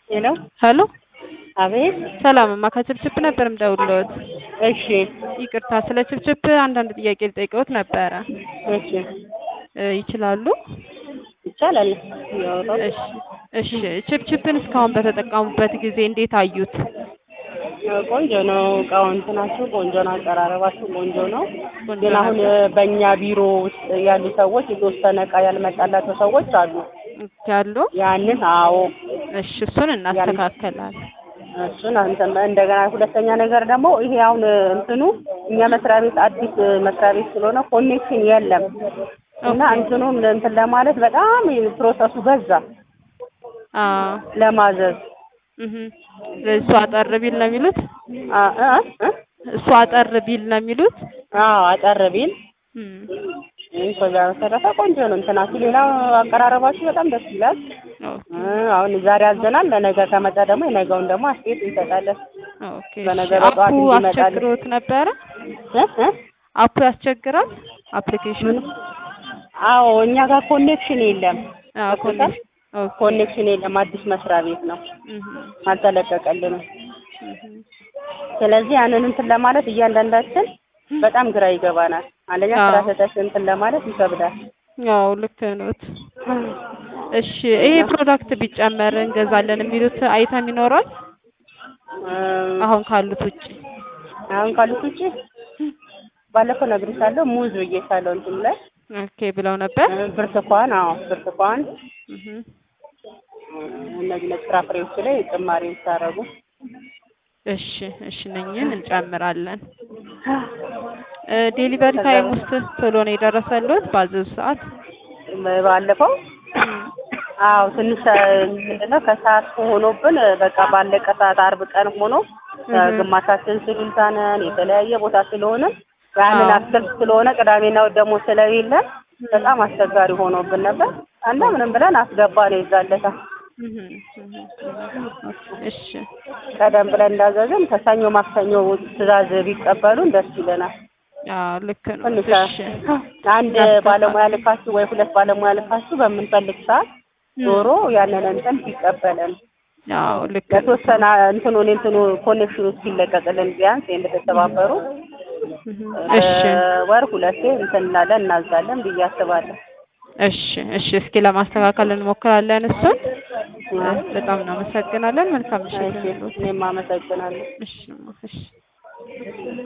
ሄሎ ሄሎ አቤት። ሰላምማ ከችፕችፕ ነበር የምደውልዎት። እሺ ይቅርታ ስለ ችፕችፕ አንዳንድ ጥያቄ ልጠይቅዎት ነበረ። እሺ እ ይችላሉ? ይቻላል። ያወጣው እሺ እሺ ችፕችፕን እስካሁን በተጠቀሙበት ጊዜ እንዴት አዩት? ቆንጆ ነው። እቃው እንትናችሁ ቆንጆ ነው። አቀራረባችሁ ቆንጆ ነው። ቆንጆ ግን አሁን ነበር። በእኛ ቢሮ ውስጥ ያሉ ሰዎች የተወሰነ እቃ ያልመጣላቸው ሰዎች አሉ። ያሉ ያንን አዎ እሺ እሱን እናስተካከላለን። እሱን እንትን እንደገና ሁለተኛ ነገር ደግሞ ይሄ አሁን እንትኑ እኛ መስሪያ ቤት አዲስ መስሪያ ቤት ስለሆነ ኮኔክሽን የለም እና ኦኬ። እንትኑን እንትን ለማለት በጣም ፕሮሰሱ በዛ አ ለማዘዝ እህ እሱ አጠር ቢል ነው የሚሉት? አ እ እ እሱ አጠር ቢል ነው የሚሉት? አዎ አጠር ቢል እም ይህ ከዛ በተረፈ ቆንጆ ነው እንትናችሁ። ሌላው አቀራረባችሁ በጣም ደስ ይላል። ኦኬ እ አሁን ዛሬ አዘናል። ለነገ ከመጣ ደግሞ የነገውን ደግሞ አስተያየት እንሰጣለን። ኦኬ በነገ እሺ። በጠዋት አፑ እንዲመጣልን። አስቸግሮት ነበረ? እ እ አፑ ያስቸግራል? አፕሊኬሽኑ? ምን? አዎ እኛ ጋር ኮኔክሽን የለም። አዎ ገብቶታል? ኦኬ ኮኔክሽን የለም። አዲስ መስሪያ ቤት ነው። እህ አልተለቀቀልንም። እህ ስለዚህ ያንን እንትን ለማለት እያንዳንዳችን በጣም ግራ ይገባናል። አንደኛ ስራ አዎ። ሰጠሽ እንትን ለማለት ይከብዳል። ያው ልክ ነዎት። እሺ ይሄ ፕሮዳክት ቢጨመር እንገዛለን የሚሉት አይተም ይኖራል? እም፣ አሁን ካሉት ውጪ? አሁን ካሉት ውጪ ባለፈው ነግሬሻለሁ። ሙዝ ብዬሻለሁ እንትን ላይ ኦኬ ብለው ነበር። እ፣ ብርቱካን አዎ ብርቱካን እህ እ፣ እነዚህ ነጭ ፍራፍሬዎች ላይ ጭማሪ ብታረጉ እሺ እሺ እነኝን እንጨምራለን። እ ዴሊቨሪ ታይም ውስጥ ቶሎ ነው የደረሰልዎት ባዘዙ ሰዓት? ባለፈው አዎ ትንሽ ምንድነው ከሰዓት ሆኖብን በቃ ባለቀ ሰዓት አርብ ቀን ሆኖ እህ ግማሻችን ስሉልታ ነን የተለያየ ቦታ ስለሆነ ያንን አዎ። አትክልት ስለሆነ ቅዳሜና እሑድ ደግሞ ስለሌለ በጣም አስቸጋሪ ሆኖብን ነበር እና ምንም ብለን አስገባ ነው ይዛለታ እህ እህ እሺ ቀደም ብለን እንዳዘዝን ከሰኞ ማክሰኞ ትዕዛዝ ቢቀበሉን ደስ ይለናል። አዎ ልክ ነው። ትንሽ እሺ አንድ እናስተካክል። ባለሙያ ልካችሁ ወይ ሁለት ባለሙያ ልካችሁ በምንፈልግ ሰዓት ዞሮ ያንን እንትን ቢቀበለን አዎ ልክ ነው። ለተወሰነ እንትኑን እንትኑ ኮኔክሽኑ እስኪለቀቅልን ቢያንስ እንደተተባበሩ እህ እሺ ወር ሁለቴ እንትን እንላለን እናዛለን ብዬ አስባለሁ። እሺ እሺ እስኪ ለማስተካከል እንሞክራለን እሱን። በጣም እናመሰግናለን። መልካም ምሽት እሺ ይሁንልዎት። እኔም አመሰግናለሁ። እሺ እማ፣ እሺ